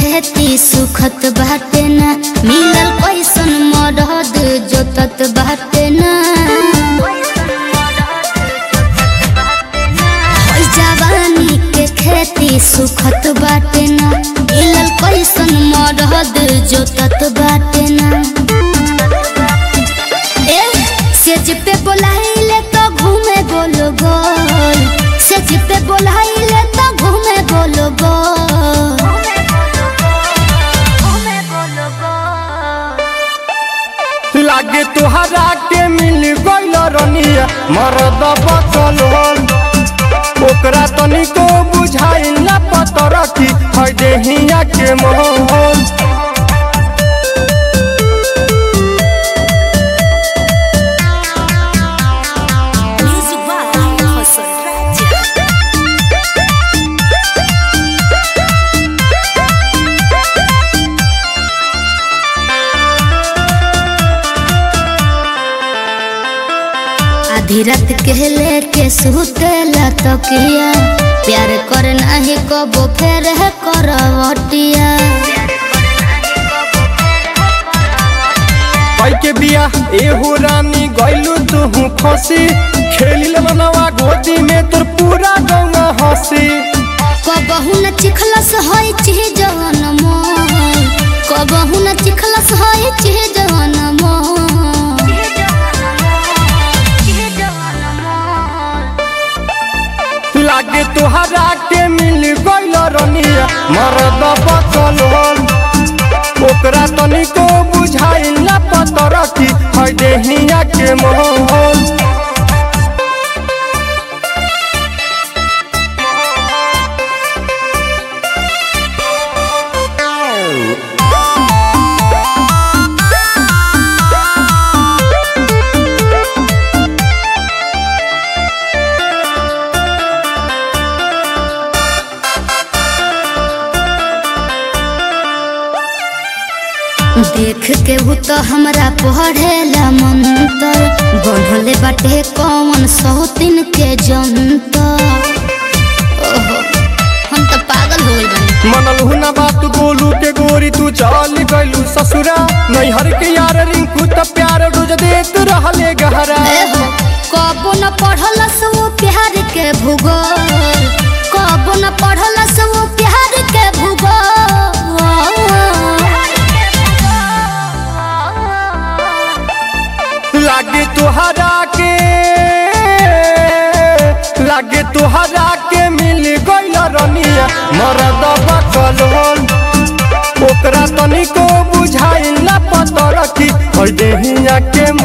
खेती सुखत बाटे ना मिलल कैसन मरद जोतत बाटे ना हई जवानी के खेती सुखत बाटे ना मिलल कैसन मरद जोतत बाटे ना ए सेज पे बोलाइले तो घूमे गोल गोल सेज पे बोलाइले तो घूमे गोल गोल लागे तोहरा के मिल गइल रनिया मरद बचल हल ओकरा तनिको बुझाइल ना पतर की है देहिया के मोहल Music by Hassan Raja. आधी रात के लेके सुतेला तकिया प्यार कर नाही कबो फेर है करवटिया कई के बिया एहो रानी गइलू तू फंसी खेलिल मनवा गोदी में तोर पूरा गंगा हंसी कबहू न चिखलस होई चिह जवन मोल कबहू न चिखलस होई चिह जवन मोल लागे तोहरा के मिल गइल रनिया मरद बचल हल ओकरा तनिको बुझाइल ना पतर की है देहिया के मोहल देख के वो तो हमरा पढ़ेला मंतर बढ़ले बाटे कौन सौतिन के जंतर ओहो हम तो पागल हो गइल बानी मनल हुना बात गोलू के गोरी तू चल गइलू ससुरा नैहर के यार रिंकू त प्यार रोज देत रहले गहरा एहो, कबो न पढ़लस वो प्यार के भूगोल कबो न पढ़लस वो प्यार के भूगोल लागे तोहरा के लागे तोहरा के मिल गइल रनिया मरद बकल हल ओकरा तनिको बुझाइल ना पतर की है देहिया के